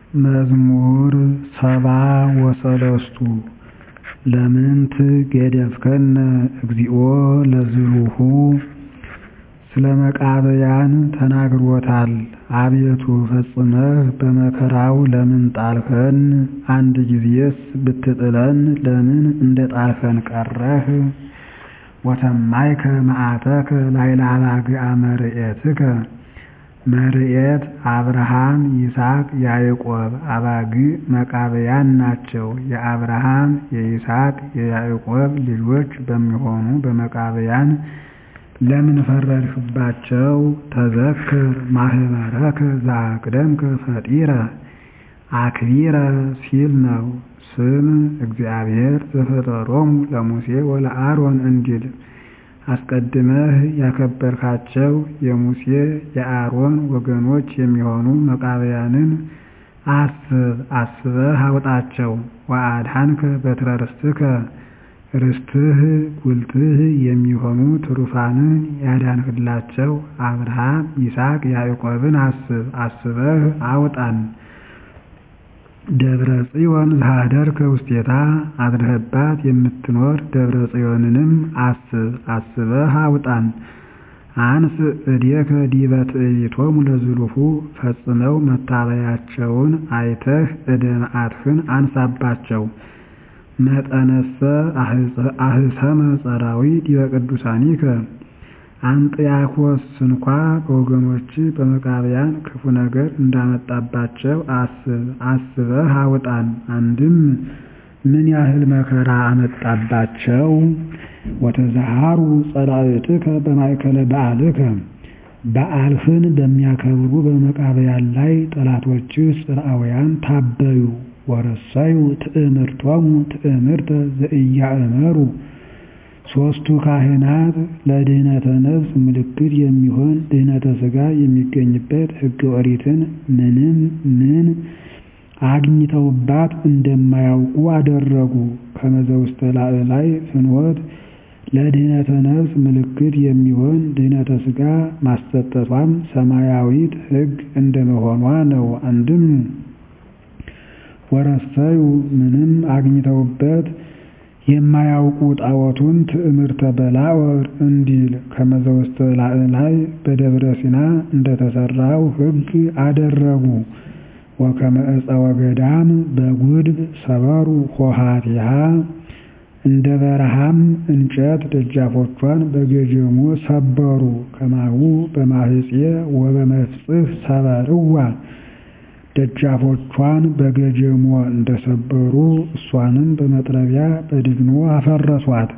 መዝሙር ሰባ ወሰለስቱ ለምንት ገደፍከነ እግዚኦ ለዝሉሁ ስለ መቃብያን ተናግሮታል አቤቱ ፈጽመህ በመከራው ለምን ጣልኸን አንድ ጊዜስ ብትጥለን ለምን እንደ ጣልኸን ቀረህ ወሰማይከ መዓተከ ላዕለ አባግዓ መርኤትከ መርኤት አብርሃም ይስሐቅ ያዕቆብ አባግዕ መቃብያን ናቸው የአብርሃም የይስሐቅ የያዕቆብ ልጆች በሚሆኑ በመቃብያን ለምን ፈረድህባቸው ተዘክር ማኅበረከ ዘአቅደምከ ፈጢረ አክቢረ ሲል ነው ስም እግዚአብሔር ዘፈጠሮሙ ለሙሴ ወለአሮን እንዲል አስቀድመህ ያከበርካቸው የሙሴ የአሮን ወገኖች የሚሆኑ መቃብያንን አስብ አስበህ አውጣቸው ወአድኃንከ በትረ ርስትከ ርስትህ ጉልትህ የሚሆኑ ትሩፋንን ያዳንህላቸው አብርሃም ይስሐቅ ያዕቆብን አስብ አስበህ አውጣን ደብረ ጽዮን ዘኀደርከ ውስቴታ አድረህባት የምትኖር ደብረ ጽዮንንም አስብ አስበህ አውጣን አንስ እዴከ ዲበ ትዕቢቶሙ ለዝሉሁ ፈጽመው መታበያቸውን አይተህ ዕደ መዓትህን አንሳባቸው መጠነሰ አህሰመ ጸራዊ ዲበ ቅዱሳኒከ አንጥያኮስ እንኳ በወገኖች በመቃብያን ክፉ ነገር እንዳመጣባቸው አስብ አስበህ አውጣን አንድም ምን ያህል መከራ አመጣባቸው ወተዘሃሩ ጸላእትከ በማእከለ በዓልከ በዓልህን በሚያከብሩ በመቃብያን ላይ ጠላቶችህ ጽርዓውያን ታበዩ ወረሰዩ ትእምርቶሙ ትእምርተ ዘኢያእመሩ ሦስቱ ካህናት ለድህነተ ነፍስ ምልክት የሚሆን ድህነተ ሥጋ የሚገኝበት ሕገ ኦሪትን ምንም ምን አግኝተውባት እንደማያውቁ አደረጉ። ከመዘ ውስተ ላዕላይ ፍኖት ለድህነተ ነፍስ ምልክት የሚሆን ድህነተ ሥጋ ማሰጠቷም ሰማያዊት ሕግ እንደመሆኗ ነው። አንድም ወረሰዩ ምንም አግኝተውበት የማያውቁ ጣዖቱን ትዕምርተ በላዖር እንዲል ከመዘ ውስተ ላዕላይ በደብረ ሲና እንደተሰራው ሕግ አደረጉ። ወከመ ዕፀ ወገዳም በጉድፍ ሰበሩ ሆሃቲሃ እንደ በረሃም እንጨት ደጃፎቿን በገጀሞ ሰበሩ። ከማሁ በማህፄ ወበመፍጽሕ ሰበርዋ ደጃፎቿን በገጀሞ እንደሰበሩ እሷንም በመጥረቢያ በድግኖ አፈረሷት።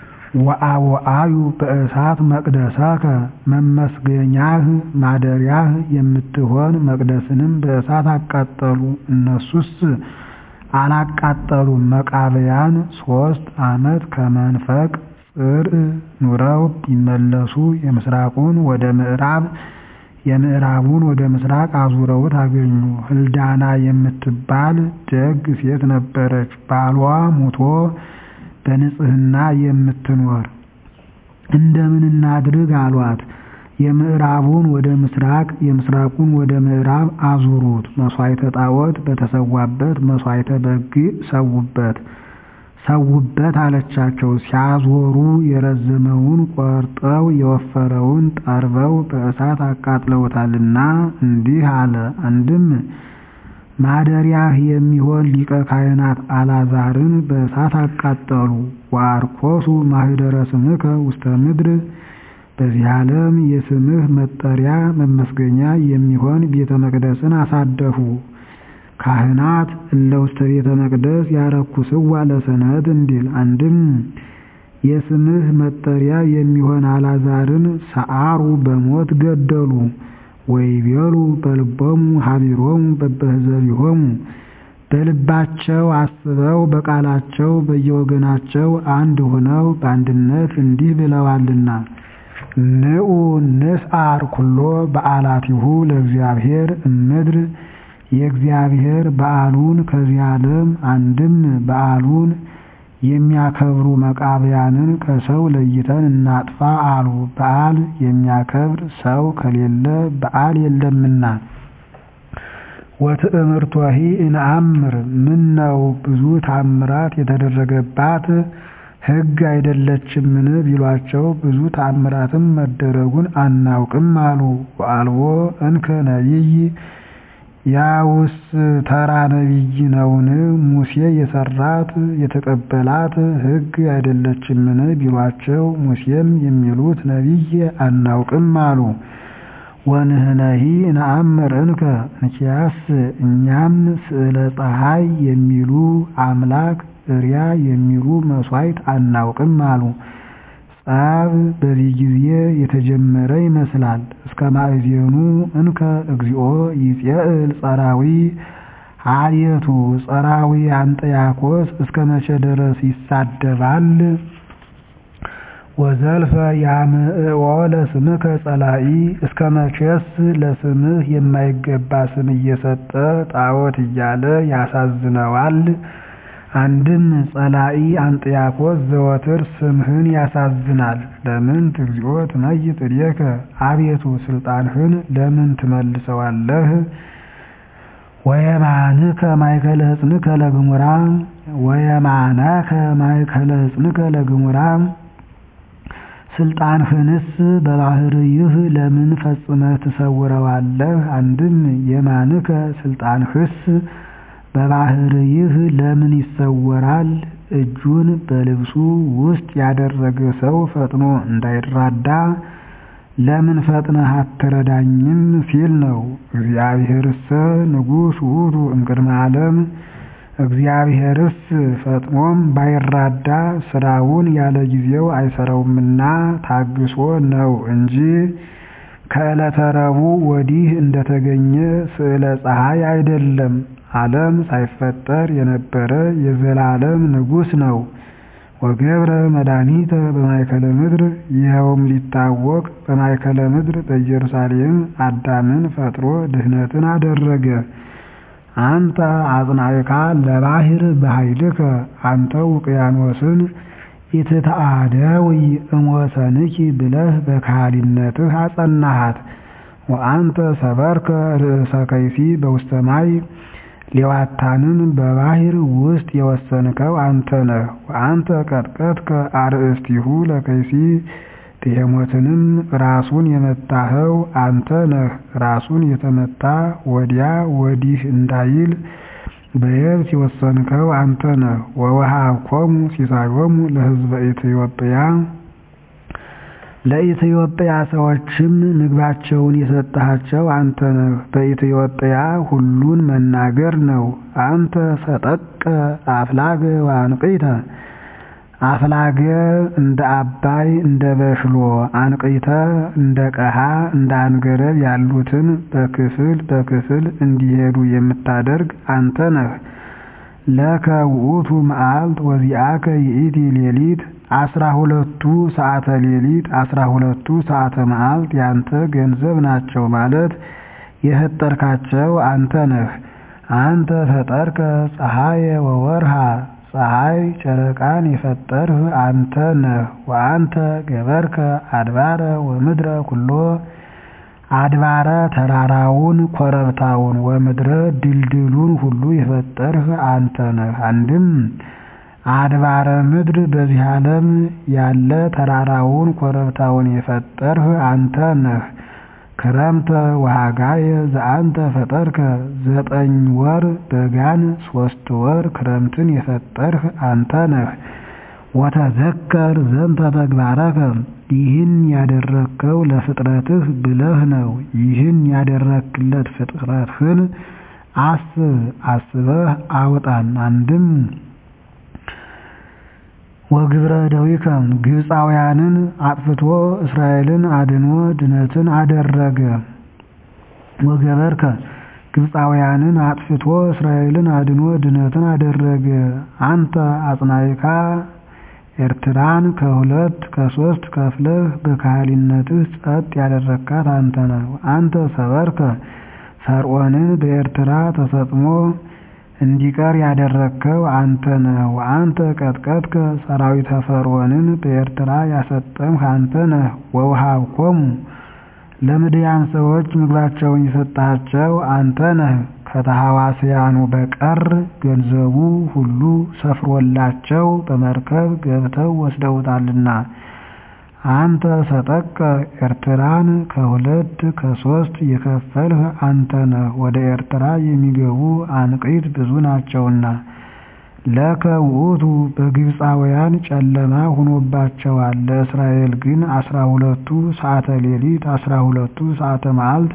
ወአወአዩ በእሳት መቅደሳከ መመስገኛህ ማደሪያህ የምትሆን መቅደስንም በእሳት አቃጠሉ። እነሱስ አላቃጠሉም። መቃብያን ሦስት ዓመት ከመንፈቅ ጽርዕ ኑረው ቢመለሱ የምስራቁን ወደ ምዕራብ የምዕራቡን ወደ ምስራቅ አዙረውት አገኙ። ህልዳና የምትባል ደግ ሴት ነበረች። ባሏ ሙቶ በንጽሕና የምትኖር እንደምን እናድርግ አሏት። የምዕራቡን ወደ ምስራቅ የምስራቁን ወደ ምዕራብ አዙሩት፣ መሥዋዕተ ጣዖት በተሰዋበት መሥዋዕተ በግ ሰውበት ሰውበት አለቻቸው። ሲያዞሩ የረዘመውን ቆርጠው የወፈረውን ጠርበው በእሳት አቃጥለውታልና እንዲህ አለ። አንድም ማደሪያህ የሚሆን ሊቀ ካህናት አልዓዛርን በእሳት አቃጠሉ። ወአርኮሱ ማኅደረ ስምከ ውስተ ምድር በዚህ ዓለም የስምህ መጠሪያ መመስገኛ የሚሆን ቤተ መቅደስን አሳደፉ። ካህናት እለ ውስተ ቤተ መቅደስ ያረኩስዋ ለሰንበት እንዲል አንድም የስምህ መጠሪያ የሚሆን አልዓዛርን ሰዓሩ በሞት ገደሉ። ወይቤሉ በልቦሙ ሀቢሮሙ በበህዘቢሆሙ በልባቸው አስበው በቃላቸው በየወገናቸው አንድ ሆነው በአንድነት እንዲህ ብለዋልና ንዑ ንስዓር ኩሎ በዓላቲሁ ለእግዚአብሔር እምድር የእግዚአብሔር በዓሉን ከዚህ ዓለም አንድም በዓሉን የሚያከብሩ መቃብያንን ከሰው ለይተን እናጥፋ አሉ። በዓል የሚያከብር ሰው ከሌለ በዓል የለምና። ወትእምርቶሂ እንአምር ምነው ብዙ ታምራት የተደረገባት ሕግ አይደለችምን ቢሏቸው ብዙ ታምራትም መደረጉን አናውቅም አሉ። ወአልቦ እንከ ነቢይ ያውስ ተራ ነቢይ ነውን? ሙሴ የሰራት የተቀበላት ሕግ አይደለችምን ቢሏቸው ሙሴም የሚሉት ነቢይ አናውቅም አሉ። ወንህነሂ ነአምር እንከ እንኪያስ እኛም ስዕለ ፀሐይ የሚሉ አምላክ እሪያ የሚሉ መሥዋዕት አናውቅም አሉ። ጸብ በዚህ ጊዜ የተጀመረ ይመስላል። እስከ ማእዜኑ እንከ እግዚኦ ይጼእል ጸራዊ አልየቱ ጸራዊ አንጥያኮስ እስከ መቼ ድረስ ይሳደባል? ወዘልፈ ያምዕኦ ለስምከ ጸላኢ እስከ መቼስ ለስምህ የማይገባ ስም እየሰጠ ጣዖት እያለ ያሳዝነዋል? አንድም ጸላኢ አንጥያኮስ ዘወትር ስምህን ያሳዝናል። ለምን እግዚኦ ትመይጥ እዴከ አቤቱ ስልጣንህን ለምን ትመልሰዋለህ? ወየማንከ ማእከለ ሕጽንከ ለግሙራ ወየማነከ ማእከለ ሕጽንከ ለግሙራ ስልጣንህንስ በባህርይህ ለምን ፈጽመህ ትሰውረዋለህ? አንድም የማንከ ስልጣንህስ በባህርይህ ለምን ይሰወራል? እጁን በልብሱ ውስጥ ያደረገ ሰው ፈጥኖ እንዳይራዳ ለምን ፈጥነህ አትረዳኝም ሲል ነው። እግዚአብሔርሰ ንጉሥ ውእቱ እምቅድመ ዓለም እግዚአብሔርስ ፈጥኖም ባይራዳ ስራውን ያለ ጊዜው አይሰራውምና ታግሶ ነው እንጂ ከዕለተ ረቡዕ ወዲህ እንደተገኘ ስዕለ ፀሐይ አይደለም። ዓለም ሳይፈጠር የነበረ የዘላለም ንጉሥ ነው። ወገብረ መድኃኒተ በማእከለ ምድር ይኸውም ሊታወቅ በማእከለ ምድር በኢየሩሳሌም አዳምን ፈጥሮ ድህነትን አደረገ። አንተ አጽናዕካ ለባሕር በኃይልከ አንተ ውቅያኖስን ኢትተአደዊ እምወሰንኪ ብለህ በካህሊነትህ አጸናሃት። ወአንተ ሰበርከ ርእሰ ከይሲ በውስተ ማይ ሌዋታንን በባሕር ውስጥ የወሰንከው አንተ ነህ። ወአንተ ቀጥቀጥከ አርእስቲሁ ለከይሲ ትሄሞትንም ራሱን የመታኸው አንተ ነህ። ራሱን የተመታ ወዲያ ወዲህ እንዳይል በየብስ የወሰንከው አንተ ነህ። ወወሃብኮሙ ሲሳዮሙ ለሕዝበ ኢትዮጵያ ለኢትዮጵያ ሰዎችም ምግባቸውን የሰጠሃቸው አንተ ነህ። በኢትዮጵያ ሁሉን መናገር ነው። አንተ ሰጠቀ አፍላገ ወአንቅይተ አፍላገ እንደ አባይ እንደ በሽሎ አንቅይተ እንደ ቀሃ እንደ አንገረብ ያሉትን በክፍል በክፍል እንዲሄዱ የምታደርግ አንተ ነህ። ለከ ውእቱ መዓልት ወዚአከ ይእቲ ሌሊት አስራ ሁለቱ ሰዓተ ሌሊት አስራ ሁለቱ ሰዓተ መዓልት ያንተ ገንዘብ ናቸው ማለት የፈጠርካቸው አንተ ነህ። አንተ ፈጠርከ ፀሐየ ወወርሃ ፀሐይ ጨረቃን የፈጠርህ አንተ ነህ። ወአንተ ገበርከ አድባረ ወምድረ ኩሎ አድባረ ተራራውን ኮረብታውን ወምድረ ድልድሉን ሁሉ የፈጠርህ አንተ ነህ። አንድም አድባረ ምድር በዚህ ዓለም ያለ ተራራውን ኮረብታውን የፈጠርህ አንተ ነህ። ክረምተ ወሃጋየ ዘአንተ ፈጠርከ ዘጠኝ ወር በጋን ሶስት ወር ክረምትን የፈጠርህ አንተ ነህ። ወተዘከር ዘንተ ተግባረከ ይህን ያደረግከው ለፍጥረትህ ብለህ ነው። ይህን ያደረግክለት ፍጥረትህን አስብ አስበህ አውጣን። አንድም ወግብረ ደዊከ ግብፃውያንን አጥፍቶ እስራኤልን አድኖ ድነትን አደረገ። ወገበርከ ግብፃውያንን አጥፍቶ እስራኤልን አድኖ ድነትን አደረገ። አንተ አጽናይካ ኤርትራን ከሁለት ከሶስት ከፍለህ በካህሊነትህ ጸጥ ያደረግካት አንተ ነህ። አንተ ሰበርከ ፈርዖንን በኤርትራ ተሰጥሞ እንዲቀር ያደረግከው አንተ ነህ። ወአንተ ቀጥቀጥከ ሰራዊተ ፈርዖንን በኤርትራ ያሰጠምህ አንተ ነህ። ወውሃብኮሙ ለምድያም ሰዎች ምግባቸውን የሰጣቸው አንተ ነህ። ከተሐዋስያኑ በቀር ገንዘቡ ሁሉ ሰፍሮላቸው በመርከብ ገብተው ወስደውታልና። አንተ ሰጠቀ ኤርትራን ከሁለት ከሶስት የከፈልህ አንተ ነህ። ወደ ኤርትራ የሚገቡ አንቂት ብዙ ናቸውና። ለከ ውእቱ በግብፃውያን ጨለማ ሆኖባቸዋል። ለእስራኤል ግን አስራ ሁለቱ ሰዓተ ሌሊት አስራ ሁለቱ ሰዓተ መዓልት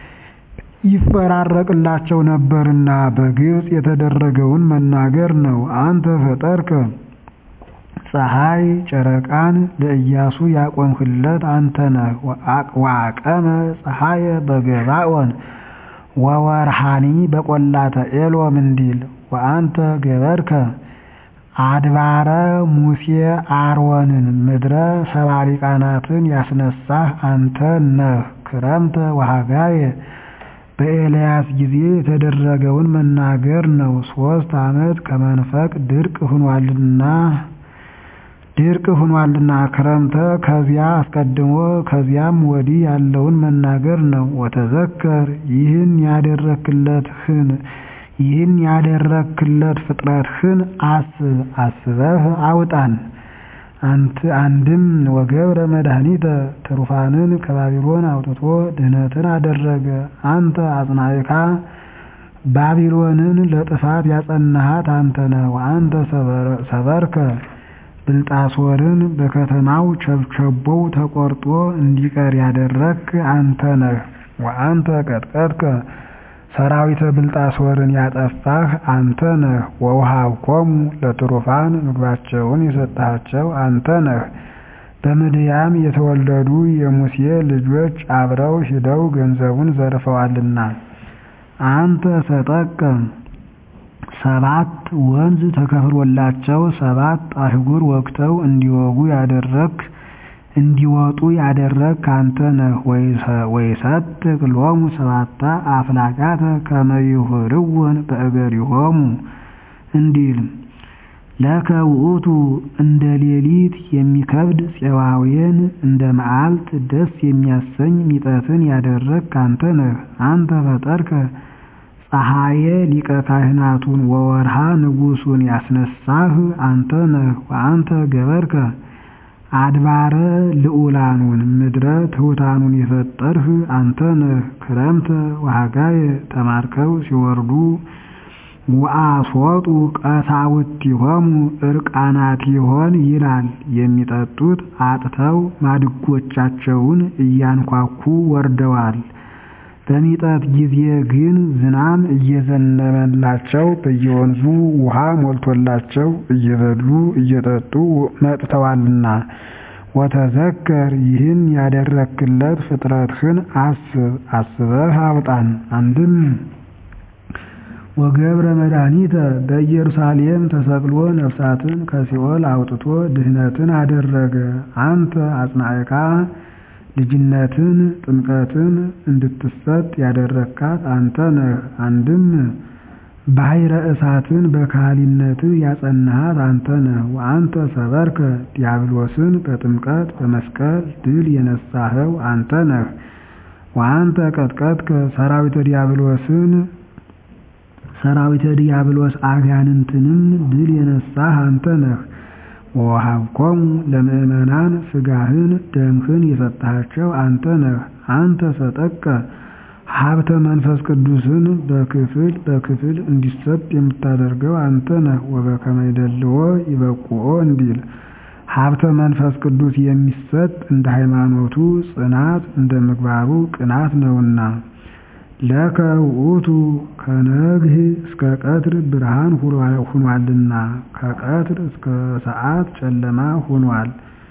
ይፈራረቅላቸው ነበርና በግብፅ የተደረገውን መናገር ነው። አንተ ፈጠርከ ፀሐይ ጨረቃን ለኢያሱ ያቆምህለት አንተ ነህ። ወአቀመ ፀሐየ በገባኦን ወወርሃኒ በቈላተ ኤሎም እንዲል ወአንተ ገበርከ አድባረ ሙሴ አሮንን ምድረ ሰባ ሊቃናትን ያስነሳህ አንተ ነህ። ክረምተ ወሃጋየ በኤልያስ ጊዜ የተደረገውን መናገር ነው። ሶስት ዓመት ከመንፈቅ ድርቅ ሁኗልና ድርቅ ሁኗልና ክረምተ ከዚያ አስቀድሞ ከዚያም ወዲህ ያለውን መናገር ነው። ወተዘከር ይህን ያደረክለትህን ይህን ያደረክለት ፍጥረትህን አስብ አስበህ አውጣን። አንድም ወገብረ መድኃኒተ ትሩፋንን ከባቢሎን አውጥቶ ድህነትን አደረገ። አንተ አጽናዕካ ባቢሎንን ለጥፋት ያጸናሃት አንተ ነህ። ወአንተ ሰበርከ ብልጣሶርን በከተማው ቸብቸቦው ተቆርጦ እንዲቀር ያደረግክ አንተ ነህ። ወአንተ ቀጥቀጥከ ሰራዊተ ብልጣሶርን ያጠፋህ አንተ ነህ። ወውሃብኮሙ ለትሩፋን ምግባቸውን የሰጠሃቸው አንተ ነህ። በምድያም የተወለዱ የሙሴ ልጆች አብረው ሂደው ገንዘቡን ዘርፈዋልና። አንተ ሰጠቀ ሰባት ወንዝ ተከፍሎላቸው ሰባት አህጉር ወግተው እንዲወጉ ያደረግክ እንዲወጡ ያደረግክ አንተ ነህ። ወይሰጥቅ ሎሙ ሰባታ አፍላጋተ ከመ ይሁርውን በእገሪሆሙ እንዲል ለከ ውእቱ እንደ ሌሊት የሚከብድ ፄዋዌን እንደ መዓልት ደስ የሚያሰኝ ሚጠትን ያደረግክ አንተ ነህ። አንተ ፈጠርከ ፀሐየ ሊቀ ካህናቱን ወወርሃ ንጉሱን ያስነሳህ አንተ ነህ። ወአንተ ገበርከ አድባረ ልዑላኑን ምድረ ትሑታኑን የፈጠርህ አንተ ነህ። ክረምተ ወሃጋየ ተማርከው ሲወርዱ ወአስወጡ ቀሳውስቲሆሙ ዕርቃናቲሆን ይላል። የሚጠጡት አጥተው ማድጎቻቸውን እያንኳኩ ወርደዋል። በሚጠት ጊዜ ግን ዝናም እየዘነበላቸው በየወንዙ ውሃ ሞልቶላቸው እየበሉ እየጠጡ መጥተዋልና። ወተዘከር ይህን ያደረክለት ፍጥረትህን አስብ አስበህ አውጣን። አንድም ወገብረ መድኃኒተ በኢየሩሳሌም ተሰቅሎ ነፍሳትን ከሲኦል አውጥቶ ድህነትን አደረገ። አንተ አጽናዕካ ልጅነትን ጥምቀትን እንድትሰጥ ያደረካት አንተ ነህ። አንድም ባሕረ እሳትን በካህሊነትህ ያጸናሃት አንተ ነህ። ወአንተ ሰበርከ ዲያብሎስን በጥምቀት በመስቀል ድል የነሳኸው አንተ ነህ። ወአንተ ቀጥቀጥከ ሰራዊተ ዲያብሎስን ሰራዊተ ዲያብሎስ አጋንንትንም ድል የነሳህ አንተ ነህ። ወወሃብኮሙ ለምእመናን ሥጋህን ደምህን የሰጠሃቸው አንተ ነህ። አንተ ሰጠቀ ሀብተ መንፈስ ቅዱስን በክፍል በክፍል እንዲሰጥ የምታደርገው አንተ ነህ። ወበከመ ይደልዎ ይበቁኦ እንዲል ሀብተ መንፈስ ቅዱስ የሚሰጥ እንደ ሃይማኖቱ ጽናት እንደ ምግባሩ ቅናት ነውና። ለከ ውእቱ ከነግህ እስከ ቀትር ብርሃን ሁኗልና ከቀትር እስከ ሰዓት ጨለማ ሁኗል።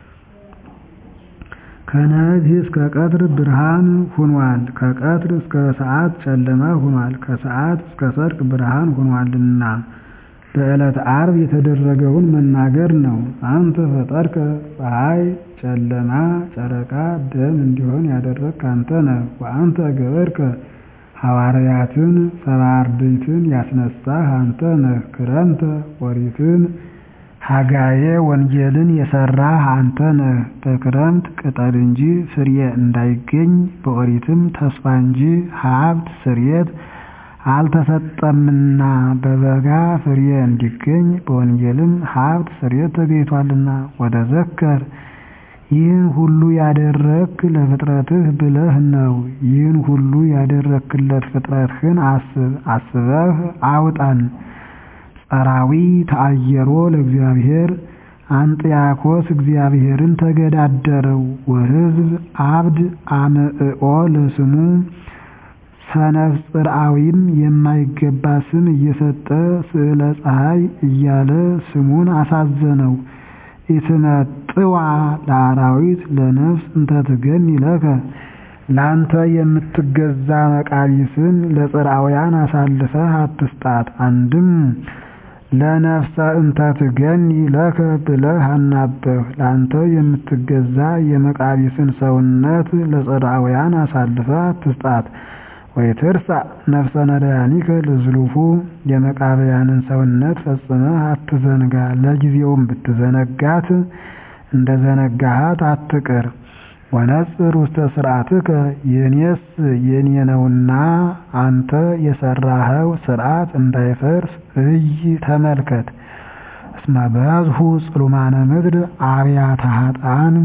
ከነግህ እስከ ቀትር ብርሃን ሁኗል። ከቀትር እስከ ሰዓት ጨለማ ሁኗል። ከሰዓት እስከ ሰርቅ ብርሃን ሁኗልና በዕለተ ዓርብ የተደረገውን መናገር ነው። አንተ ፈጠርከ ፀሐይ ጨለማ ጨረቃ ደም እንዲሆን ያደረግክ አንተ ነህ። ወአንተ ገበርከ ሐዋርያትን ሰባ አርድእትን ያስነሳህ አንተ ነህ። ክረምተ ኦሪትን ሐጋዬ ወንጌልን የሰራህ አንተ ነህ። በክረምት ቅጠል እንጂ ፍሬ እንዳይገኝ በኦሪትም ተስፋ እንጂ ሀብት ስርየት አልተሰጠምና በበጋ ፍሬ እንዲገኝ በወንጌልም ሀብት ፍሬ ተገኝቷልና። ወተዘከር ይህን ሁሉ ያደረግክ ለፍጥረትህ ብለህ ነው። ይህን ሁሉ ያደረግክለት ፍጥረትህን አስብ አስበህ አውጣን። ጸራዊ ተአየሮ ለእግዚአብሔር አንጥያኮስ እግዚአብሔርን ተገዳደረው። ወሕዝብ አብድ አምዕኦ ለስሙ ሰነፍ ጽርዓዊም የማይገባ ስም እየሰጠ ስዕለ ፀሐይ እያለ ስሙን አሳዘነው። ኢትመጥዋ ለአራዊት ለነፍስ እንተትገኒ ለከ ላንተ የምትገዛ መቃቢስን ለጽርዓውያን አሳልፈህ አትስጣት። አንድም ለነፍሰ እንተትገኒ ለከ ብለህ አናበህ ላንተ የምትገዛ የመቃቢስን ሰውነት ለጽርዓውያን አሳልፈህ አትስጣት። ወይትርሳ ነፍሰ ነዳያኒከ ለዝሉፉ የመቃብያንን ሰውነት ፈጽመህ አትዘንጋ። ለጊዜውም ብትዘነጋት እንደ ዘነጋሃት አትቅር። ወነጽር ውስተ ስርዓትከ የኔስ የኔ ነውና አንተ የሰራኸው ስርዓት እንዳይፈርስ እይ ተመልከት። እስመ በዝሁ ጽሉማነ ምድር አብያተ ኃጥአን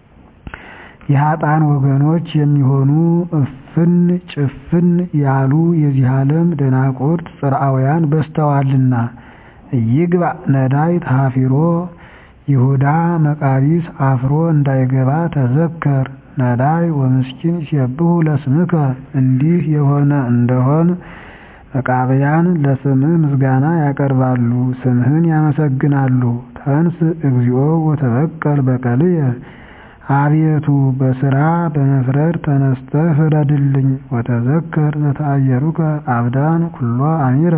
የኃጥአን ወገኖች የሚሆኑ እፍን ጭፍን ያሉ የዚህ ዓለም ደናቁርት ጽርዓውያን በዝተዋልና። ኢይግባ ነዳይ ተሃፊሮ ይሁዳ መቃቢስ አፍሮ እንዳይገባ ተዘከር። ነዳይ ወምስኪን ሲየብሑ ለስምከ እንዲህ የሆነ እንደሆን መቃብያን ለስምህ ምስጋና ያቀርባሉ፣ ስምህን ያመሰግናሉ። ተንስ እግዚኦ ወተበቀል በቀልየ አቤቱ በስራ በመፍረድ ተነስተህ ፍረድልኝ። ወተዘከር ዘተአየሩከ አብዳን ኩሎ አሚረ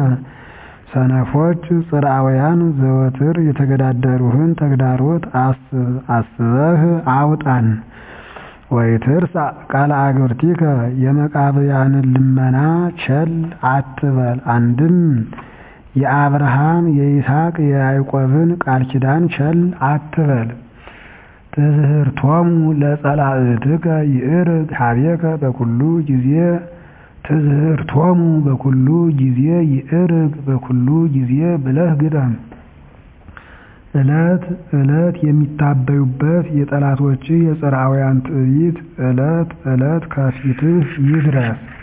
ሰነፎች ጽርዓውያን ዘወትር የተገዳደሩህን ተግዳሮት አስብ አስበህ አውጣን። ወይትርሳ ቃለ አግብርቲከ የመቃብያንን ልመና ቸል አትበል። አንድም የአብርሃም የይስሐቅ የያዕቆብን ቃል ኪዳን ቸል አትበል። ትዝህርቶሙ ለጸላእትከ ይእርግ ሀቤከ በኩሉ ጊዜ ትዝህርቶሙ በኩሉ ጊዜ ይእርግ በኩሉ ጊዜ ብለህ ግጠም። ዕለት ዕለት የሚታበዩበት የጠላቶች የጽርዓውያን ትዕቢት ዕለት ዕለት ከፊትህ ይድረስ።